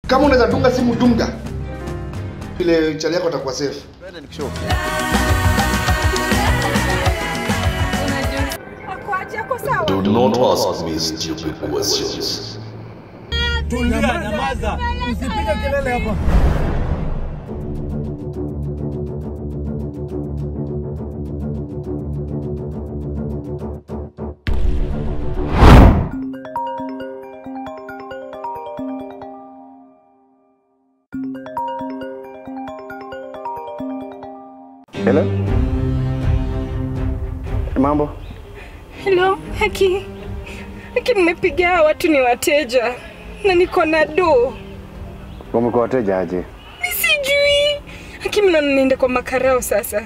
Kama unaweza dunga simu dunga, vile chali yako atakuwa safe. Akwaje ako sawa? Do not ask me stupid questions. Tulia, nyamaza. Usipige kelele hapa. Hello? Mambo? Hello, Haki. Haki, nimepigia hawa watu ni wateja na niko na do. Wamekuwa wateja aje? Mi sijui. Haki, mnaona niende kwa makarao sasa.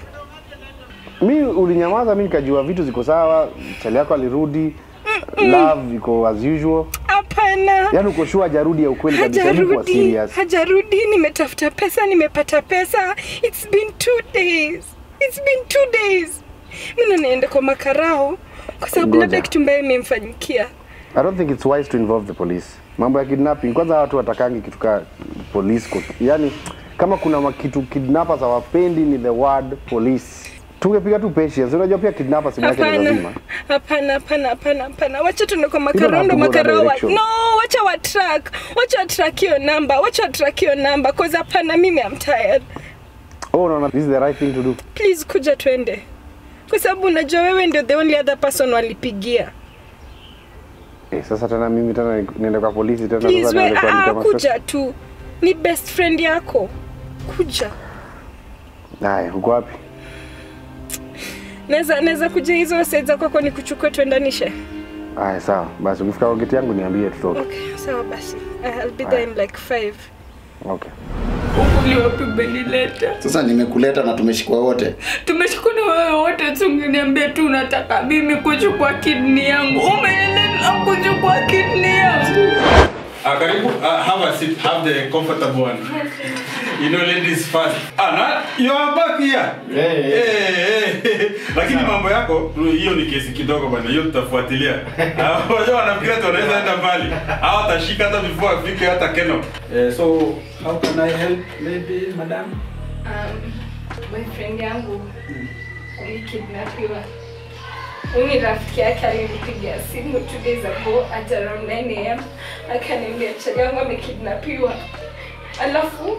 Mi ulinyamaza, mi nikajua vitu ziko sawa, chali yako alirudi, love iko as usual. Hapana. Yaani uko sure hajarudi ya ukweli kabisa, hebu kuwa Hajarudi, serious. hajarudi. Nimetafuta pesa, nimepata pesa. It's been two days. It's been two days. Mi na niende kwa makarao kwa sababu labda Ngoja. kitu mbaya imemfanyikia. I don't think it's wise to involve the police. Mambo ya kidnapping, kwanza watu watakangi kitu ka police kwa, yani kama kuna ma- kitu kidnappers hawapendi ni the word police. Tungepiga tu patience. Unajua pia kidnappers simu yake ni Hapana, lazima. hapana, hapana, hapana, hapana. Wacha tuende kwa don't makarao, have ndo to go that makarao. wa- direction. No, wacha wa track, wacha wa track hiyo namba, wacha wa track hiyo namba, cause hapana, mimi I'm tired. Oh, no, no, this is the right thing to do. Please kuja twende, kwa sababu unajua wewe ndio the only other person walipigia. Eh, sasa tena mimi tena ni- niende kwa polisi tena Please sasa we, niende kuandika ah, mashtaka. kuja tu, ni best friend yako, kuja. Haya, uko wapi? Naweza naweza kuja hizo side za kwako nikuchukue tuendanishe. Haya, sawa. Basi ukifika kwa geti yangu niambie tutoke. Okay, sawa basi. I'll be there in like five. Okay. Uliwapi umenileta? Sasa nimekuleta na tumeshikwa wote. Tumeshikwa na wewe wote, tungeniambia tu unataka mimi kuchukua kidney yangu. Umeenda kuchukua kidney yangu. Ah, karibu. Ah, have a seat. Have the comfortable one. You know, ladies first. Ah, na, you are back here. Hey, Eh, eh, Lakini mambo yako hiyo ni kesi kidogo bwana, hiyo tutafuatilia. Ah, Wajua wanafikiria tu wanaweza enda mbali. Hao watashika hata before afike hata Keno. Eh, so how can I help maybe madam? Um, boyfriend yangu alikidnapiwa. Huyu ni rafiki yake alinipigia simu two days ago at around 9 am akaniambia chali yangu amekidnapiwa. Alafu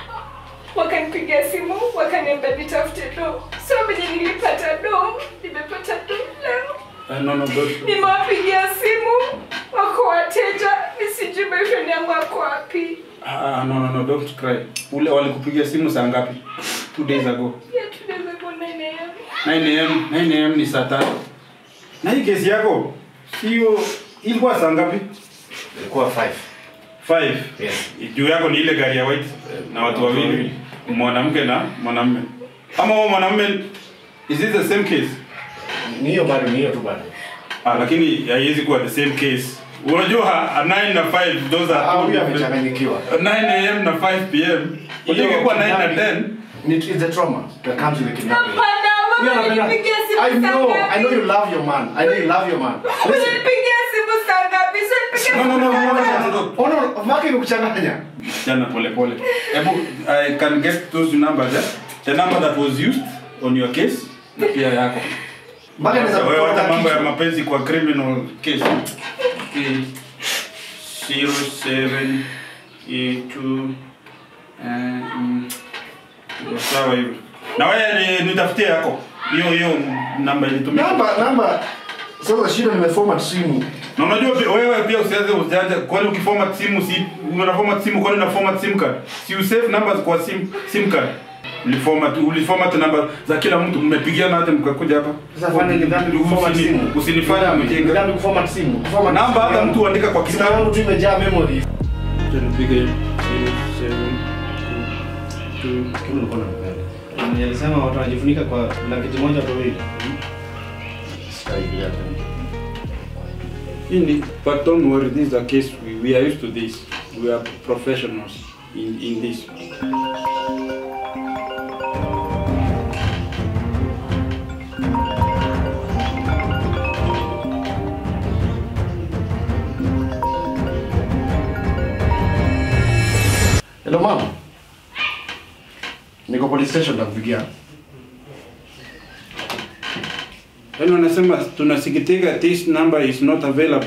wakanipigia simu wakaniambia nitafute do. So venye nilipata do, nimepata do leo. Uh, no, no, don't. Nimewapigia simu wako wateja, nisijui boyfriend yangu ako wapi. Ah, no, no, no, don't cry. Ule walikupigia simu saa ngapi? Two days ago. Yeah, two days ago 9 am. 9 am 9 am ni saa tatu na hii kesi yako sio ilikuwa saa ngapi Ilikuwa 5. 5 Yes. juu yako ni ile gari ya white na watu wawili mwanamke na mwanamume ama huo mwanamume is it the same case Ni hiyo bado, ni hiyo tu bado. ah, lakini haiwezi kuwa the same case unajua a 9 na 5 those are Ah, two huyu different- amechanganyikiwa. 9 am na 5 pm hiyo ingekuwa 9 na 10 Ni- It's a trauma that comes with the kidnapping. Hapana, Huyu wewe anapenda- ulinipigia simu I saa know, ngapi? I know you love your man. I know you love your man. Listen. Ulinipigia simu saa ngapi? Si ulinipigia no no simu no saa no, ngapi? no, no, no. Oh no, Maki imekuchanganya. jana pole pole hebu i can get those numbers eh? the number that was used on your case na pia yako Maki anaweza wewe kutoka hata mambo ya kichwa. mapenzi kwa criminal case Okay. zero seven eight two eh, mm, ndio sawa hivyo na wewe ni- nitafutie yako hiyo hiyo namba ilitumika Namba, namba. Sasa shida nimeformat simu. na unajua pia- wewe pia usianze usianze kwani ukiformat simu si unaformat simu kwani una format sim card si usave numbers kwa sim sim card uliformat uliformat namba za kila mtu mmepigiana hata mkakuja hapa Sasa fanya ni dhambi kuformat Usini- simu. usinifanye Ni mjinga dhambi kuformat simu. Kuformat namba simu hata yangu. mtu uandika kwa Simu kitabu yangu tu imejaa memory. nipige 0722 Kile ulikuwa unapenda. Mwenye alisema watu wanajifunika kwa blanketi moja watu wawili. Sitaigilia tena. hii ni but don't worry this is a case we, we are used to this we are professionals in, in this Hello mama. Niko police station nakupigia. Yaani wanasema tunasikitika this number is not available.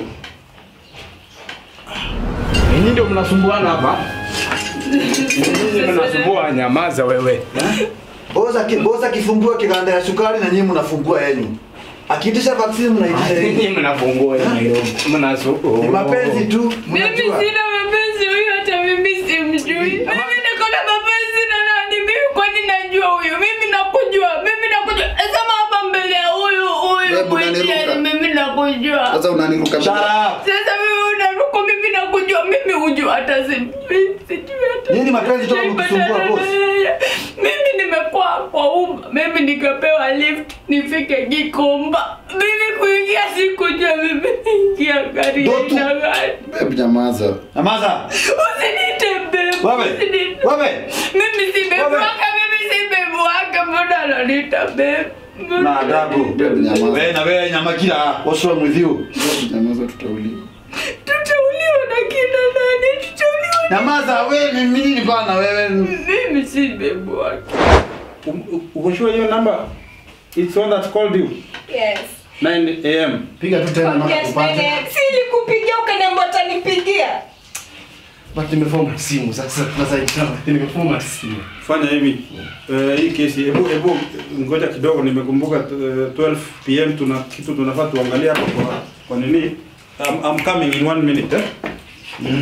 Ninyi ndio mnasumbuana hapa. Ninyi mnasumbua, nyamaza wewe. Boza ki, boza kifungua kiganda ya sukari na nyinyi mnafungua yenu. Akiitisha vaccine mnaitisha Ninyi yenu. mnafungua Nairobi. Mnasu. Ni mapenzi tu, Mimi mnajua. sina mapenzi huyu, hata mimi simjui. Mimi niko na mapenzi na nani? Mimi kwani najua huyu? Mimi nakujua, mimi nakujua. Sema hapa mbele ya huyu huyu Wewe mwenyewe, unaniruka. mimi nakujua. Sasa unaniruka. Shut up. Sasa mimi unaruka, mimi nakujua, mimi hujua hata sijui, sijui hata. Nini mapenzi toka mkisumbua boss? Mimi nimekuwa kwa umma, mimi nikapewa lift nifike Gikomba. Mimi kuingia sikujua, mimi naingia gari Dotu. na gari. Babe, nyamaza. Nyamaza. Usinite babe. Wewe. Usinite. Wewe. Mimi si babe Wewe. wake, mimi si babe wake, mbona ananiita babe? Na adabu. Babe, nyamaza. Wewe na wewe nyamakila. What's wrong with you? Babe, nyamaza tutauliwa. Tutauliwa na kina nani? Tutauliwa na... Nyamaza wewe mimi nini bana wewe? Mimi si babe wake. Um- u- Uko sure hiyo number? It's one that called you. Yes. 9 a.m. Piga tu tena mama Yes, upate. nene. Si nilikupigia ukaniambia utanipigia. But nimefoma simu sasa tunasaidiana. Nimefoma simu. Fanya hivi. Uh, hii kesi hebu hebu ngoja kidogo nimekumbuka uh, 12 pm tuna kitu tunafaa tuangalie hapo kwa kwa nini? I'm, I'm coming in one minute. Eh? Mm.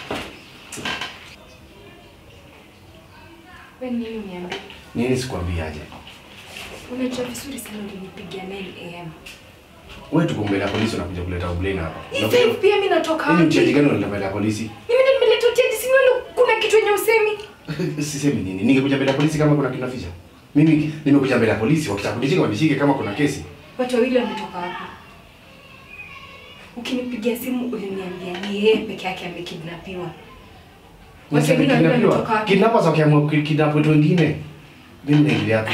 Wewe nini uniambia? Nini sikwambiaje? Unajua vizuri sana ulinipigia 9 am. Wewe tuko mbele ya polisi unakuja kuleta ublame hapa. Hii 5 pm inatoka Hii ni mcheji wapi? gani unaleta mbele ya polisi? Mimi ndo nimeleta ucheji, si wewe kuna kitu yenye usemi. Sisemi nini. Ningekuja mbele ya polisi kama kuna kinaficha. Mimi nimekuja mbele ya polisi wakitaka kunishika wanishike kama kuna kesi. Watu wawili wametoka wapi? Ukinipigia simu uliniambia ni yeye peke yake amekidnapiwa. Watu Nasema wengine wawili wametoka kidnapiwa. wapi? Kidnappers wakiamua kidnap watu wengine. Mimi naingilia hapo.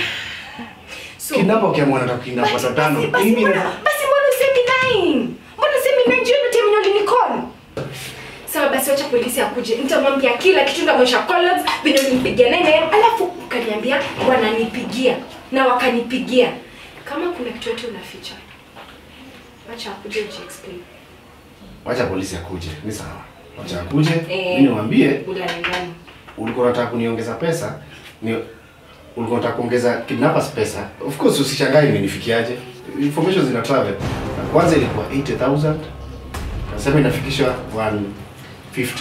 So, Kidnap wakiamua nataka kidnap basi- watu watano. basi- basi Mimi mbona- na basi mbona usemi nine? Mbona usemi nine jioni time yenye ulinicall? Sawa basi wacha polisi akuje. Nitamwambia kila kitu nitamwonyesha colors vile ulinipigia nine am, alafu ukaniambia wananipigia na wakanipigia. Kama kuna kitu yote unaficha. Wacha akuje uji explain. wacha polisi akuje. Ni sawa. Wacha akuje. Eh. Mimi niwaambie Ulale ndani. ulikuwa unataka kuniongeza pesa ni ulikuwa unataka kuongeza kidnappers pesa of course usishangae imenifikiaje information zina travel kwanza ilikuwa 80000 nasema inafikishwa 150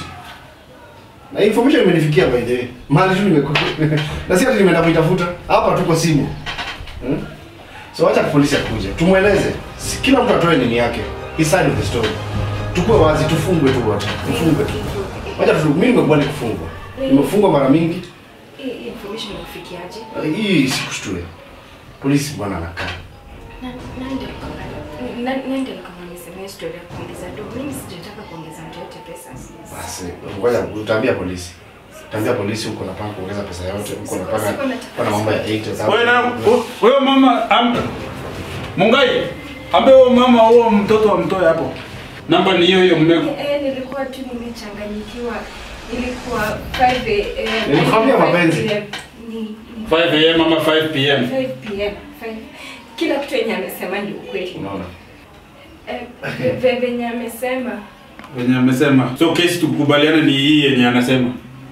na hii information imenifikia by the way mali tu nimekuwa na si ati nimeenda kuitafuta hapa tuko simu hmm? so wacha polisi akuje tumweleze Si- kila mtu atoe nini yake his side of the story tukue wazi tufungwe tu wote tufungwe tu wacha tu mimi nimekubali kufungwa nimefungwa mara mingi Hii hii information inakufikiaje? hii sikushtue polisi bwana anakaa Na nani ndio alikuwa- na- nani ndio alikuwa amesema story ya kuongeza do? Mimi sijataka kuongeza mtu yote pesa. basi ngoja utaambia polisi utaambia polisi huko napanga kuongeza pesa yote huko Siko- napanga siko nataka- pana mambo ya Wewe na 8000 wewe mama am, Mungai ambe huyo mama huo mtoto amtoe hapo. Namba ni hiyo hiyo mmeko. Eh, nilikuwa tu nimechanganyikiwa. Ilikuwa 5 am. Nilikwambia mapenzi. Ni ni 5 am ama 5 pm. 5 pm. 5 kila kitu yenye amesema ndio ukweli. unaona Eh, ve- ve- venye amesema Wenye amesema. So kesi tukubaliane ni hii yenye anasema.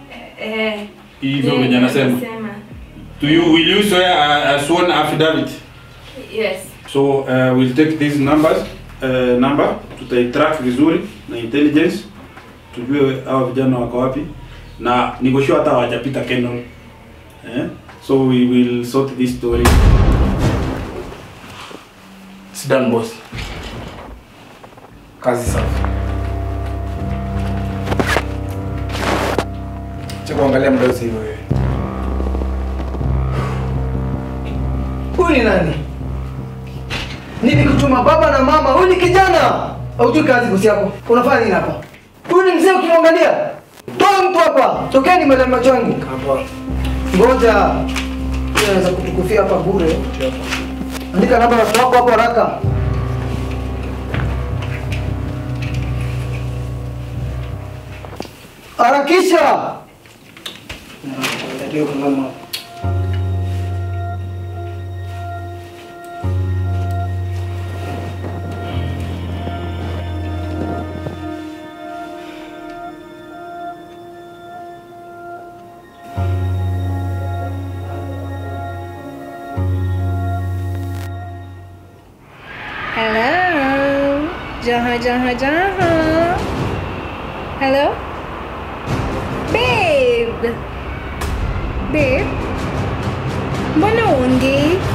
eh Hivyo yeye venye anasema. amesema. Do you will you swear a, a sworn affidavit? Yes. So uh, we'll take these numbers uh, number tutaitrack vizuri na intelligence tujue hawa vijana wako wapi na niko sure hata hawajapita Kenol. Eh? So we will sort this story. Sit down boss. Kazi safi. Cha kuangalia mdosi hiyo wewe. Huyu ni nani? Nilikutuma baba na mama, huyu ni kijana. Haujui kazi bosi yako. Unafanya nini hapa? Huyu ni mzee ukimwangalia. Toa mtu hapa. Tokeni mbele ya macho yangu. Hapa. Ngoja. Yeye Anaweza kutukufia hapa bure. Andika namba ya watu wako hapo haraka. Harakisha. Natakiwa kungama hapo. Hello. Jaha, jaha, jaha. Hello? Babe. Babe. Mbona uongei?